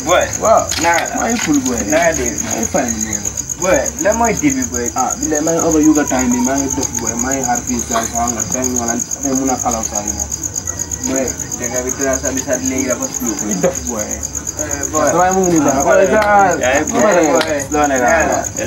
boy waaw naka la maa ngi ful boy naka de maa ngi fay nii boy lan mooy dibi boy ah bi de maa ngi over yuga time bi maa ngi dof boy maa ngi xaar fii saa saa nga time wala dafay mun a kalaw saa yi moom boy dëgg bi dina sa bisa léegi dafa slow li dof boy boy waaye mu ngi nii daal boy waaye saa yaay boy boy slow ne ka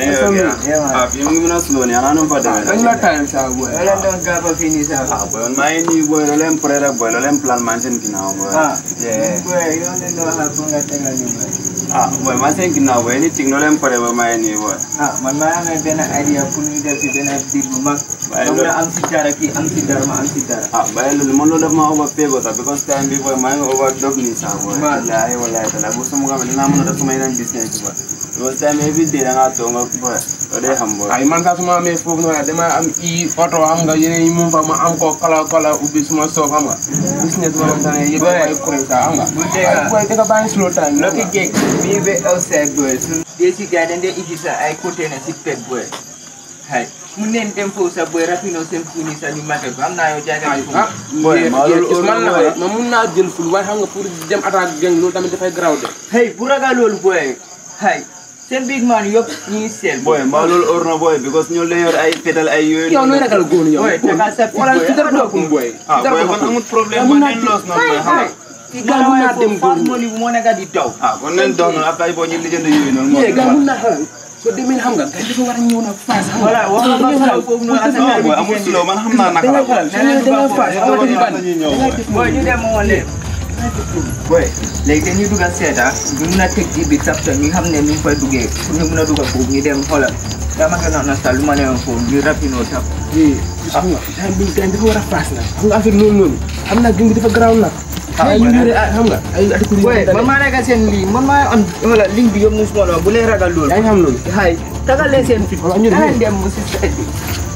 ah fi mu ngi mën a slow ni ana nu mu fa demee dañ la time saa boy wala doon gaba fii nii sa ah boy maa ngi nii boy loolu leen pare rek boy loolu leen plan man seen ginnaaw boy ah yeah boy yow ne doo xam fu nga tegal ñu boy ah boy man seen ginnaaw boy anything loolu leen pare ba maa ngi nii boy ah man maa amee benn idea pour ñu def ci benn biir bu mag Waaye comme loolu- na am si dara kii am si dara ma am si dara ah bàyyi loolu man loolu daf ma over pay ko sax because time bi boy maa ngi over dog nii sax boy Man. wallahi wallahi taala bu sama xam dinaa mën a def sama yeneen business boy because time every day da ngaa toog nga boy loolu day xam boy ay man sax su ma amee foofu noonu dama am i oto xam nga yeneen yi mu fa ma am ko kala kala ubbi suma soob xam nga business ma xam ne yëpp ay kuréel sax xam nga bu dee ay boy da nga bàyyi slow time Lucky Gate bii ba outside boy su dee si gars dañ dee indi sa ay côté na si pet boy hay mun neen dem foofu sa boy rapino seen funi sa ñu mate ko am naa yow jaay ay nga ah Boy, maa loolu man la boy. ma mun naa jël ful waaye xam nga pour dem attaque gang loolu tamit dafay garaaw de hey bu ragal loolu boy hay seen big man yëpp ñuy seel boy mbaa loolu or na boy because ñoo leen yor ay fetal ay yooyu yow nooy ragal góor yow Boy, tagal sa fit, wala boy. ci dara doo kum boy ah boy kon amul problème boy neen loos na boy xam nga ki Gars mun naa dem fast góor money bu moo nekk di daw ah kon neen dox noonu après boo ñu lijjanti yooyu noonu moo yee gaa mun naa xelal soo demee xam nga gars dafa war a ñëw na face xam nga voilà wax nga ba xalaat foofu noonu ak sa non boy amul slow man xam naa naka da la ngay xelal boy da ngay da ngay face Dañoo amati ban dañuy ñëw boy boy ñu dem moo leen boy léegi dañuy dugg a seeta ñu mun a teg ji bi tapta ñu xam ne ñu ngi fay duggee pour ñu mun a dugg foofu ñu dem xoolal dama ko noonu sa lu ma leen foofu ñu rapino tap eh xam nga time bi time dafa war a face nag xam nga affaire loolu noonu xam naa gëm bi dafa garaaw nag ay ñu yore ay xam nga ay article boy yu man maa nekk seen lii man maa am wala ligne bi yëpp mu suma la bu leen ragal loolu yaa ngi xam loolu hay tagal leen seen fit Voilà, ñu dem. danañ dem mu si site bi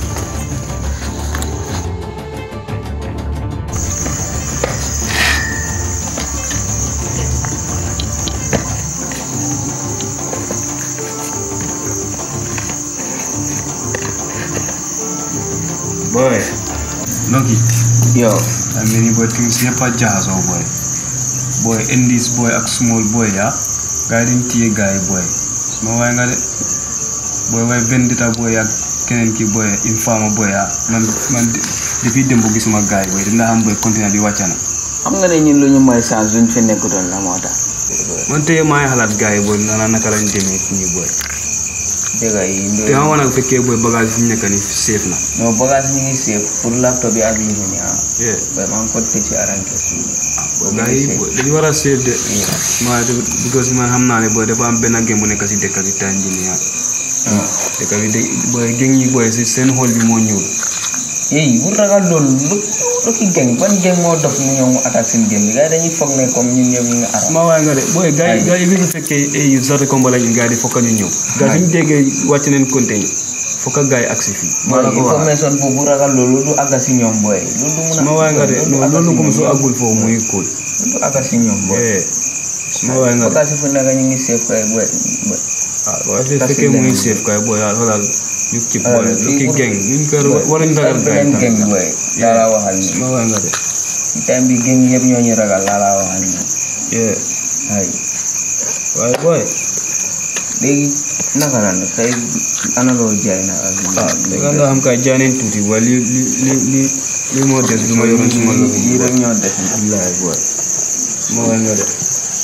boy Lucky yo I mean boy things yëpp a jaxasoo boy boy indies boy ak small boy ya gars yi dañ téye gars yi boy suma waay nga de boy waay vendita boy ak keneen ki boy infama boy ya man man depuis démb gisuma gars yi boy dina xam boy continuer di wàcca na xam nga ne ñun lu ñu mooy chance duñ fi nekkutoon la moo tax man tey maa ngi xalaat gars yi boy nana naka lañ demee fi ñu boy dëgg yi te xam nga nag fekkee boy bagage fi ñu nekk ni safe na non bagage ñu ngi safe pour laptop bi ak li ñu ni ah yeah boy maa ngi ko tëj ci arrange boy gars yi boy dañu war a safe de maa because man xam naa ne boy dafa am benn game bu nekk si dëkk bi time bi nii ah dëkk bi de boy geng yi boy si seen xol bi moo ñuul yéy bu ragal loolu lu lu ki geng ban geng moo dof mu ñëw mu attaque seen geng bi gars yi dañuy foog ne comme ñun ñëpp ñu ngi aram ma waay nga de boy gars yi gars yi bi ñu fekkee ay sarta combat lañu gars yi di fokka ñu ñëw gars yi ñu déggee wàcc neen compte yi fokka gars yi agsi fii maa la ko wax information boobu bu ragal loolu du àgga si ñoom boy loolu du mun a ma waay nga de non loolu comme su agul foofu muy cool du àgga si ñoom boy eh ma waay nga de bagage yi fu nekk ñu ngi safe kay boy boy ah waaye fi fekkee mu ngi safe kay boy daal xoolal ñu kii boy lu ki geng ñu ko waruñu ragal gars yi beneen geng tam boy laa laa waxal ni ma waay nga de time bi geng yëpp ñoo ñu ragal laa laa waxal ni yeah ay waaye boy léegi naka la nag tey ana loo jaay na ak ah dëgg nga xam kay jaaneen tuuti waaye li li li li li moo des lu ma yoroon suma loxo lii rek ñoo def Wallaay boy ma waay nga de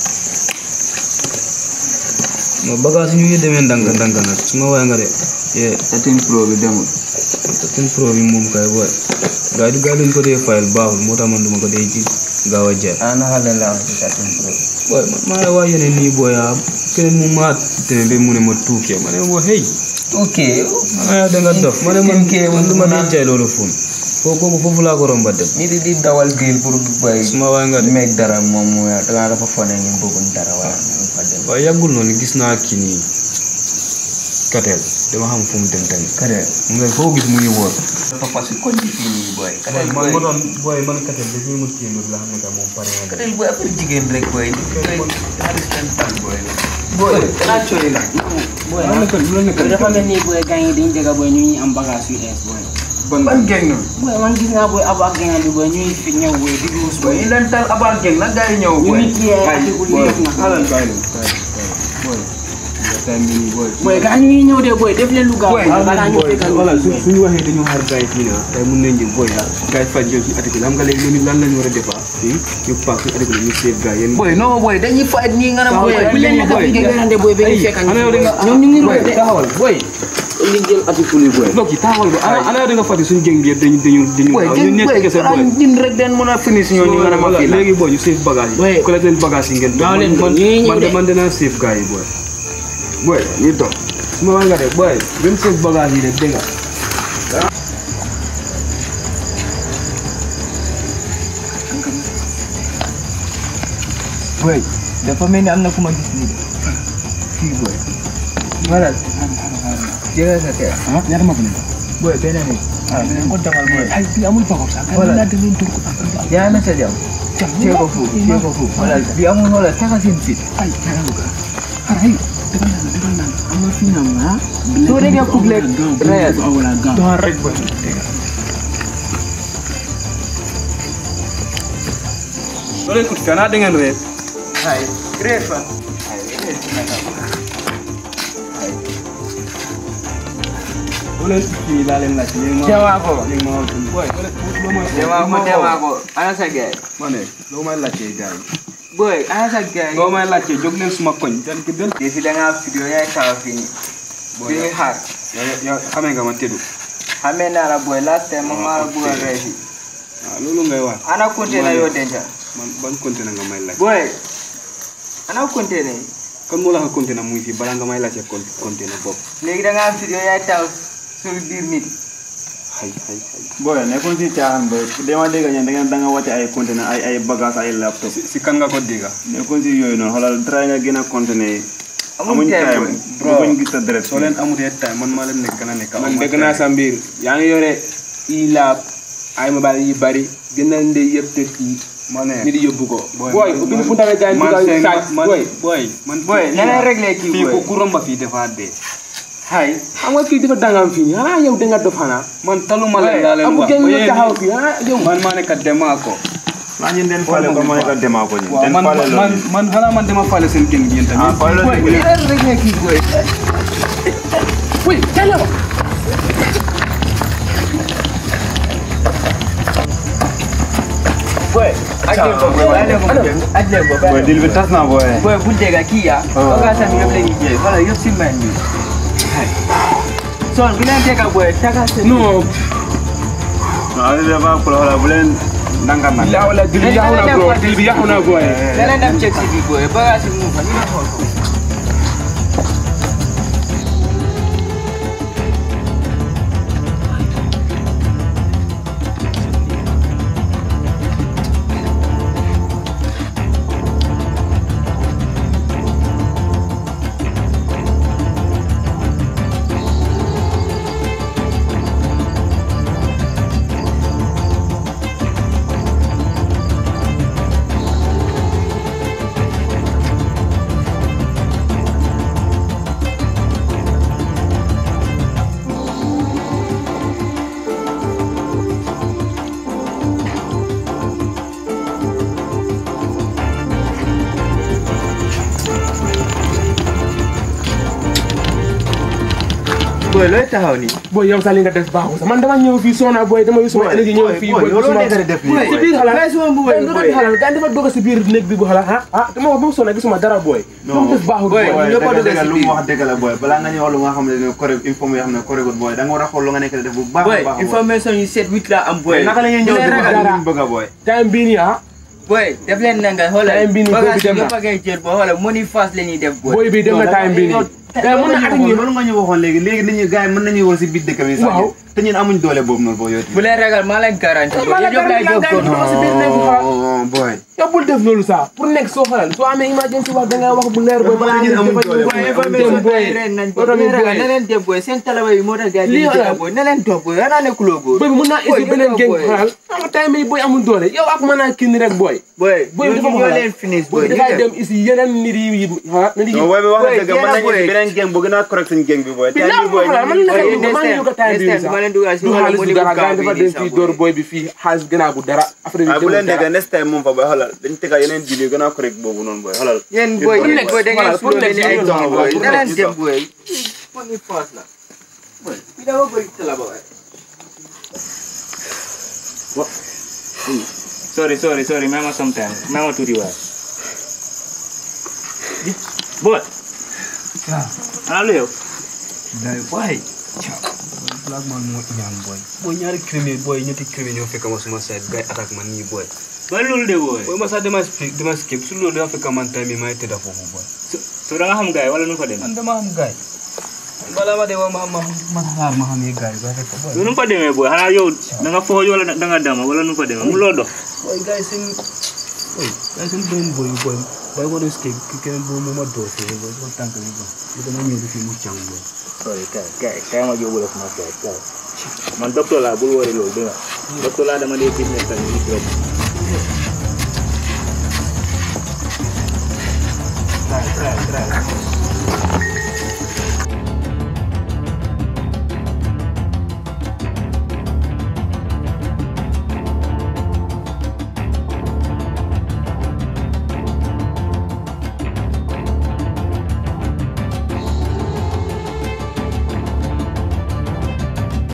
ma bagage ñu ngi demee ndànk ndànk nag su ma waay nga de yeah tetin pro bi demul ten pro bi moom kay boy gaa yi gaa yi luñ ko dee fayal baaxul moo tax man duma ko dee ji gaaw a jaay ah naka la laa wax ci tetin pro boy man maa ngi waa yeneen nii boy ah keneen mu maa tene ba mu ne ma tuukee ma ne ma hey ok ah da nga dof ma ne man man du ma dee jaay loolu fun foofu kooku foofu laa ko romba dem nit yi di dawal biir pour bay su ma waay nga de meeg dara moom mu dangaa dafa fone ñu bëgguñ dara wala ñu fa dem waaye yàggul noonu gis naa kii nii kateel dama xam fu mu dem tamit kare mu ne foo gis muy wóor dafa fas ko ci fii nii boy kare man ma doon booy man kateel dañuy mut kii la xam ne que moom pare na de kare boy affaire jigéen rek boy xaalis tan tal boy boy kanaa cooy la boy loolu nekk loolu nekk dafa mel ni booy gars yi dañu dégg booy ñu ngi am bagage yu ees booy ban ban geng noonu boy man gis naa boy abo ak geneen bi boy ñuy fi ñëw boy di duus boy boy ñu leen tal abal geng nag gars yi ñëw ñu boy ngi kii ay article boy yëpp na xalal bàyyi leen bàyyi boy time bi nii boy boy gaa ñu ngi ñëw de boy def leen lu gaaw Boy, boy balaa ñu boy fekkal voilà su suñu waxee dañoo xaar gars yi fii na tey mun nañ jël boy ah gars yi faj jël suñu article xam nga léegi loolu lan lañ war a defa fii ñu paak suñu article ñu save gars yéen boy non boy dañuy fight nii nga ne boy bu leen nekk fi ngeen werante boy ba ñu fekkal ana yow da nga ñoom ñu ngi boy roy de taxawal boy li jël article yi boy Loki taxawal ba ana ana yow da nga fàtte suñu geng bi yëpp dañu dañu dañu boy ñu geng nekk boy kese boy ñun rek den mën a finish ñoo ñu nga ne ma fii la léegi boy ñu save bagage Boy. yi collecté bagage yi ngeen Gaaw leen man ñu ngi ñëw man de. man dinaa save gars yi boy boy ñu dox su ma wax nga de boy même save bagage yi de dégg nga boy dafa mel ni am na ku ma gis nii de kii boy voilà jëlee sa teel ah ñaata ma ko ne boy beneen ni ah beneen ko demal boy ay bi amul bagage sax Voilà. la dañuy tur ko yaa na sa jam cee ko foofu cee ko foofu voilà bi amul wala taxa seen fit ay ñaata ko ay defal naa defal naa am na fi na ma soo déggee kub lekk reyal wala gaaw doon rek boy soo leen ut fenn da ngeen reer ay reer fa soo leen ut fii laa leen laaj léegi ma Jawaa ko. léegi ma wax boy soo leen ut loo may demaa ko demaa ko ana sa gaay ma ne loo may laajtee gars yi boy ana sa gaay loo may laajtee jóg leen suma koñ den ki den defi da ngaa vidéo yaay taxaw fii nii Boy, fii nii xaar yow yow xamee nga ma tëddu xamee naa la boy last time ma maa la bëgg a rey fii waaw loolu ngay wax ana container yoo denca man ban conteneur nga may laaj boy ana container yi kon moo la ko conteneur muy fii balaa nga may laajte con conteneur bopp léegi da ngaa vidéo yaay taxaw suñu biir nit xay xay xay boy nekkul si caaxaan boy dama dégg ñeen da ngeen da nga wàcce ay conteneur ay ay bagage ay laptop si si kan nga ko dégga nekkul si yooyu noonu xoolal try nga gën a conteneur yi amuñ time boy bro. bëgguñ gis sa deret soo leen amutee time man maa leen nekk gën a nekk man dégg naa sa mbir yaa ngi yore i laab ay mobile yu bari gën a ndey yëpp te fii ma ne nit yóbbu ko Boy, booy man- ubbi fu tamit gars yi man dugal seen saaj man booy boy man boy na leen réglé kii fii boy ku ku romba fii dafa dee hay xam nga kii dafa dangam fii xanaa yow da nga dof xanaa man taluma leen Boy, laa leen amu wax kenn ba ñu yéen taxaw fii ah yow man maa nekk demaa ko naa ñun den fale ko ma nekk demaa ko ñun waaw den man fale man loolu man xanaa man dama fale seen génn gi yéen ah tamit fale boy loolu na leen réglé kii boy oui teel ma boy ajjel ko boy ajjel ko ajjel ko boy dil bi tas na boy boy bu dégg kii ya bagage am yëpp la ñuy jël wala yëpp si man bi son bi leen dégg boy taga seen non waaw li dafa ko xoolal bu leen ndànk nag yaa wala dil bi yàqu na bro dil bi yàqu na booy leneen dem check si bi boy bagage yi mu fa ñu ne xool ko boy looy taxaw nii booy yow sax li nga def baaxul sax man dama ñëw fii sona booy dama yu suma énergie ñëw fii booy yow loolu suma nekk def nii si biir xalaat Bàyyi suma mbuba yi, doo boy. def xalaat gars dafa dugg si biir néeg bi bu xalaat ah ah dama wax ba mu sona gisuma dara booy lu mu def baaxul boy. booy ñëpp a dëgg dugg dëgg si lu biir. mu wax dëgg la boy balaa nga ñuy wax lu nga xam ne correct info yoo xam ne correct boy da nga war a xool lu nga nekk di def bu baax boy a baax boy. information yu set wit la am boy naka la ñuy ñëw Bu leen di ragal. wax lu ñu bëgg a boy time bii nii ah boy def leen na nga xoolal Time bi nii bagage boobu dem yi na. yëpp a ngay jël boy xoolal money fast la ñuy def boy booy bi dem na time bii nii gars mën na at ak ñi loolu nga ñu waxoon léegi léegi nit ñi gars yi mën nañuy war si biir dëkk bi sax Waaw. te ñun amuñ doole boobu noonu boo yow bu leen ragal maa leen garanti boy maa la yëpp lay jox garanti ko la si biir néeg bi xalaat oh boy yow bul def loolu sax pour nekk soo xalal soo amee emergency wax da ngay wax bu leer booy Dafa balaa ñun ngeen amuñ defal doole, ñu boy. booy information dem booy yi ren nañ yow boy bu tamit leen ragal booy na leen dem boy seen talaba yi moo tax gars yi Lii di xoolal. boy na leen toog boy ana ne kuloo boy booy bi mun naa Boy, isi beneen yow géng boy. xalal xam nga time bi booy amul doole yow ak mën naa kii ni rek booy boy Boy, ñu dafa ñoo xoolal. leen finish booy boy ñu dafay dem dem isi yeneen nit yi xalaat na di non boy bi wax Boy, na dëgg mën nañu boy, si beneen beneen gang bu gën a correct suñ gang bi booy te Billahi lii booy ma man Boy, naka next man ñu ko time, time bi next time, dama leen dugal si du wala xaalis mu du di dara bu gars kaw dafa bi dem nii fii sax, door boy. boy bi fii xaalis gënaa bu dara après ah bu leen dara. déggee next time moom fa booy xoolal dañ tega yeneen deal yu gën a correct boobu noonu booy xoolal yéen boy Pour yéen next- boy da ngeen voilà, pour slow mel ni next ay year, doom boy pour da leen next dem year. boy money fast la boy bi dafa bëri tala boy sorry sorry sorry mema sometime mema tuuti waay boy ana lu yow day boy black man moo ñaan boy boy ñaari criminel boy ñetti criminel ñoo fekk ma suma side gars yi attaque man nii boy ba loolu de boy boy ma sax dama skip dama skip su loolu dafa fekk man time may tëdda foofu boy so da nga xam gaay wala nu fa demee man dama am gaay bala ma de wa ma ma ma xaar ma xam ne gaay ba fekk boy nu fa demee boy xanaa yow da nga fooj wala da nga dama wala nu fa demee mu loo dox boy gaay seen boy gaay seen benn boy boy boy ma doon skip ki keneen boobu moo ma door fii boy sama tànk bi boy li dama ñëw fii mu càng boy sorry kay kay kay ma yóbbu la sama kay kay man docteur laa bul wari loolu dégg nga docteur laa dama dee business tamit nit rek try try try